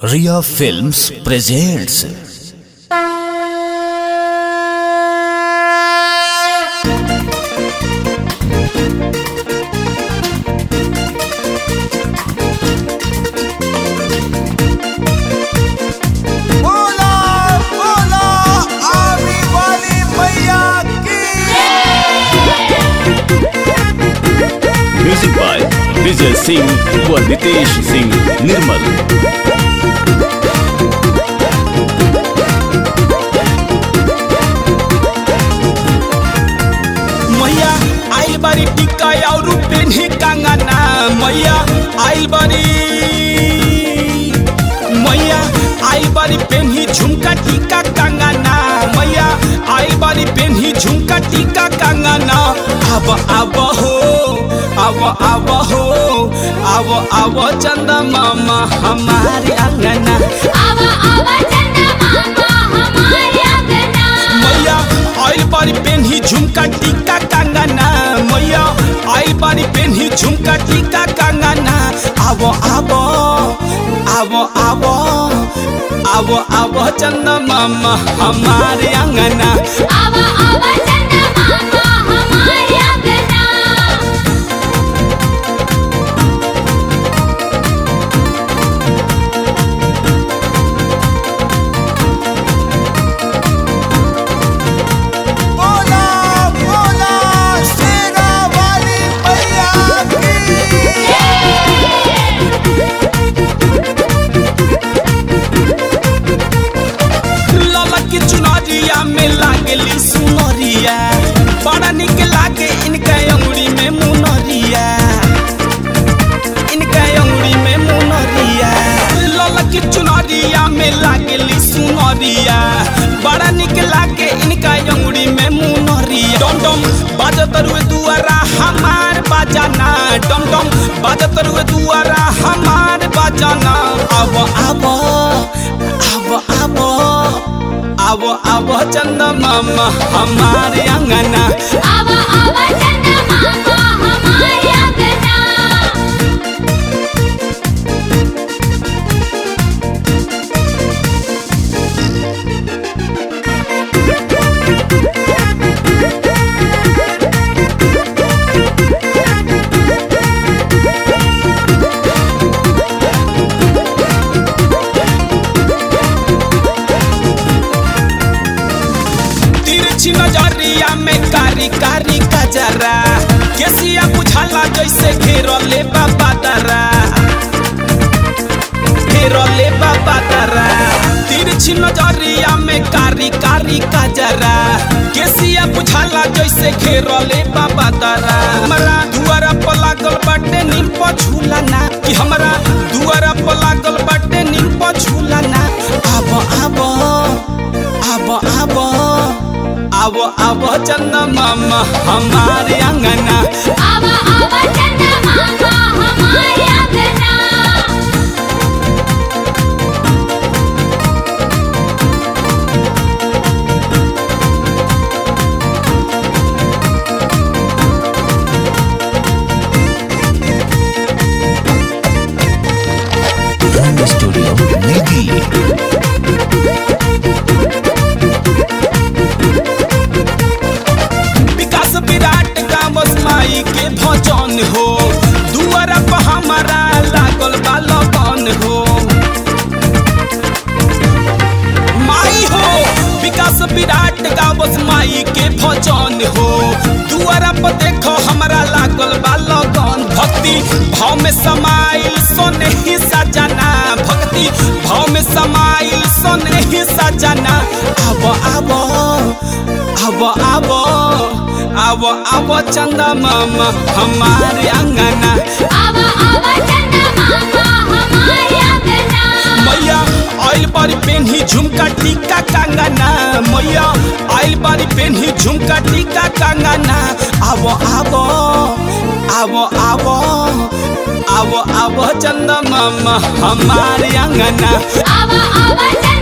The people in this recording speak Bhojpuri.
रिया फिल्म्स प्रेजेंट्स बोला बोला आने वाली मैया की म्यूजिक बाय विजय सिंह व नितेश सिंह निर्मल मैया आइल बारी टिक्का और पेन्ही कंगना मैया आइल बारी मैया आइल बारी पेन्ही झुमका टिक्का कंगना मैया आइल बारी पेन्ही झुमका टिक्का कंगना अब अब हो अब अब हो अब अब चंदा मामा हमारे अंगना आवा आवा चंदा मामा हमारे अंगना मैया आइल बारी पेन्ही झुमका टिक्का कंगना मैया आइल बारी पेन्ही झुमका टिक्का कंगना आवो आवो आवो आवो आवो आवो चंदा मामा हमारे अंगना आवा आवा चंदा मामा हमारे अंगना बोला बोला शेरा वाली मैया की लाला की चुनरिया में लागली सुनरिया बड़ा निक लागे इनका अंगुरी में मुनरिया इनका अंगुरी में मुनरिया लाला की चुनरिया में लागली सुनरिया बड़ा निक लागे इनका अंगुरी में मुनरिया डम डम बाजत रुए दुआरा हमार बाजाना डम डम बाजत रुए दुआरा हमार बाजाना अब अब अब अब अब अब चंदा मामा हमारे अंगना आवा आवा चंदा मामा हमारे अंगना तिरछी नजरिया में कारी कारी कजरा केसिया बुझाला जैसे घेरले बाबा दरा घेरले बाबा दरा तिरछी नजरिया में कारी कारी कजरा केसिया बुझाला जैसे घेरले बाबा दरा हमरा दुआरा पर लागल बाटे नीम पर झूला ना कि हमरा दुआरा पर लागल बाटे नीम पर झूला ना आब आब आब आब आब आब चंदा मामा हमारे अंगना आवा आवा चंदा मामा हमारे अंगना रंग स्टूडियो नई दिल्ली विकास विराट का बसमाई के भजन हो दुआरा पर हमारा लागल बा लगन हो माई हो विकास विराट का बसमाई के भजन हो दुआरा पर देखो हमारा लागल बा लगन भक्ति भाव में समाइल सोने ही सजना भक्ति भाव में समाइल सोने ही सजना अब अब अब अब अब अब चंदा मामा हमारे अंगना आवा आवा चंदा मामा हमारे अंगना मैया आइल बारी पेन्ही झुमका टीका कंगना मैया आइल बारी पेन्ही झुमका टीका कंगना आवो आवो आवो आवो आवो आवो चंदा मामा हमारे अंगना आवा आवा चंदा